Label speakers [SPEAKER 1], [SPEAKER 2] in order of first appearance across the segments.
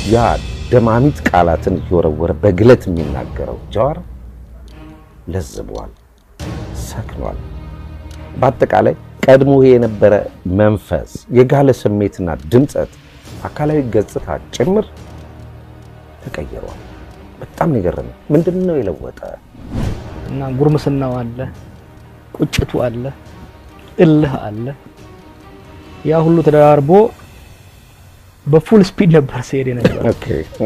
[SPEAKER 1] ያ ደማሚት ቃላትን እየወረወረ በግለት የሚናገረው ጃዋር ለዝቧል፣ ሰክኗል። በአጠቃላይ ቀድሞ የነበረ መንፈስ፣ የጋለ ስሜትና ድምፀት፣ አካላዊ ገጽታ ጭምር ተቀይሯል። በጣም ነው የገረመኝ። ምንድን ነው የለወጠ?
[SPEAKER 2] እና ጉርምስናው አለ፣ ቁጭቱ አለ፣ እልህ አለ። ያ ሁሉ ተደራርቦ በፉል ስፒድ ነበር ሲሄድ የነበረው
[SPEAKER 1] ኦኬ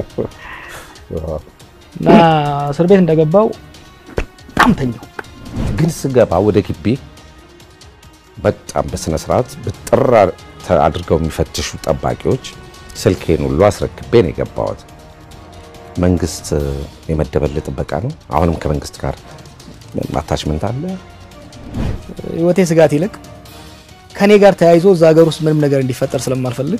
[SPEAKER 2] እና እስር ቤት እንደገባው በጣም ተኛው።
[SPEAKER 1] ግን ስገባ ወደ ግቢ በጣም በስነ ስርዓት በጥር አድርገው የሚፈትሹ ጠባቂዎች ስልኬን ሁሉ አስረክቤ ነው የገባሁት። መንግስት የመደበልህ ጥበቃ ነው። አሁንም ከመንግስት ጋር አታችመንት አለ።
[SPEAKER 2] ህይወቴ ስጋት ይልቅ ከኔ ጋር ተያይዞ እዛ ሀገር ውስጥ ምንም ነገር እንዲፈጠር ስለማልፈልግ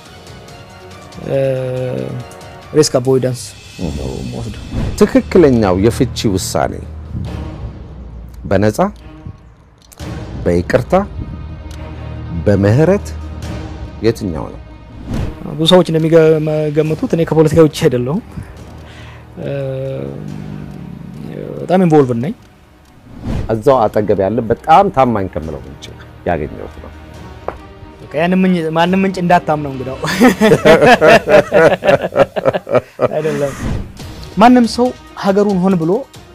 [SPEAKER 2] ሪስክ አቮይዳንስ ነው የምወስደው።
[SPEAKER 1] ትክክለኛው የፍቺ ውሳኔ በነፃ በይቅርታ በምህረት የትኛው ነው?
[SPEAKER 2] ብዙ ሰዎች እንደሚገምቱት እኔ ከፖለቲካ ውጭ አይደለሁም። በጣም ኢንቮልቭ ነኝ።
[SPEAKER 1] እዛው አጠገብ ያለ በጣም ታማኝ ከምለው ምንጭ ያገኘሁት ነው።
[SPEAKER 2] በቃ ያን ምንጭ ማንም ምንጭ እንዳታምነው እንግዳው አይደለም። ማንም ሰው ሀገሩን ሆን ብሎ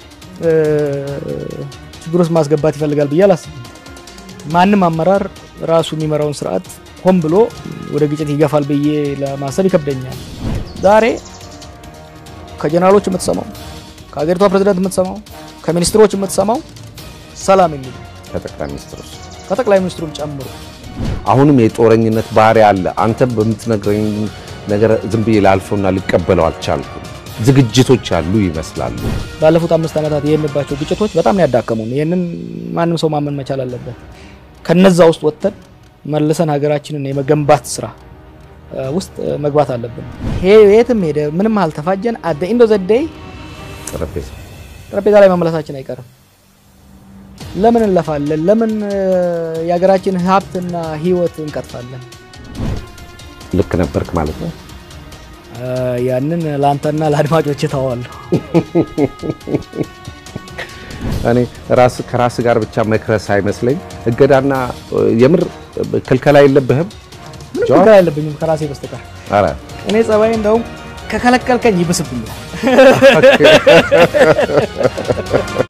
[SPEAKER 2] ችግር ውስጥ ማስገባት ይፈልጋል ብዬ አላስብም። ማንም አመራር ራሱ የሚመራውን ስርዓት ሆን ብሎ ወደ ግጭት ይገፋል ብዬ ለማሰብ ይከብደኛል። ዛሬ ከጀነራሎች የምትሰማው ከሀገሪቷ ፕሬዝዳንት የምትሰማው ከሚኒስትሮች የምትሰማው ሰላም የሚል ነው።
[SPEAKER 1] ከጠቅላይ ሚኒስትሩ
[SPEAKER 2] ከጠቅላይ ሚኒስትሩም ጨምሮ
[SPEAKER 1] አሁንም የጦረኝነት ባህሪ አለ። አንተ በምትነግረኝ ነገር ዝም ብዬ ላልፈውና ልቀበለው አልቻልኩም። ዝግጅቶች ያሉ ይመስላሉ።
[SPEAKER 2] ባለፉት አምስት ዓመታት የሄድንባቸው ግጭቶች በጣም ነው ያዳከሙን። ይህንን ማንም ሰው ማመን መቻል አለበት። ከነዛ ውስጥ ወጥተን መልሰን ሀገራችንን የመገንባት ስራ ውስጥ መግባት አለብን። የትም ሄደ ምንም አልተፋጀን አደ ኢንዶ ዘደይ
[SPEAKER 1] ጠረጴዛ
[SPEAKER 2] ጠረጴዛ ላይ መመለሳችን አይቀርም። ለምን እንለፋለን? ለምን የሀገራችን ሀብትና ህይወት እንቀጥፋለን?
[SPEAKER 1] ልክ ነበርክ ማለት ነው።
[SPEAKER 2] ያንን ለአንተና ለአድማጮች ተዋለሁ።
[SPEAKER 1] እኔ ራስ ከራስ ጋር ብቻ መክረስ አይመስለኝ። እገዳና የምር ክልከላ የለብህም?
[SPEAKER 2] ምንም ችግር አይለብኝም ከራሴ በስተቀር።
[SPEAKER 1] ኧረ
[SPEAKER 2] እኔ ጸባይ እንደውም ከከለከልከኝ ይብስብኛል።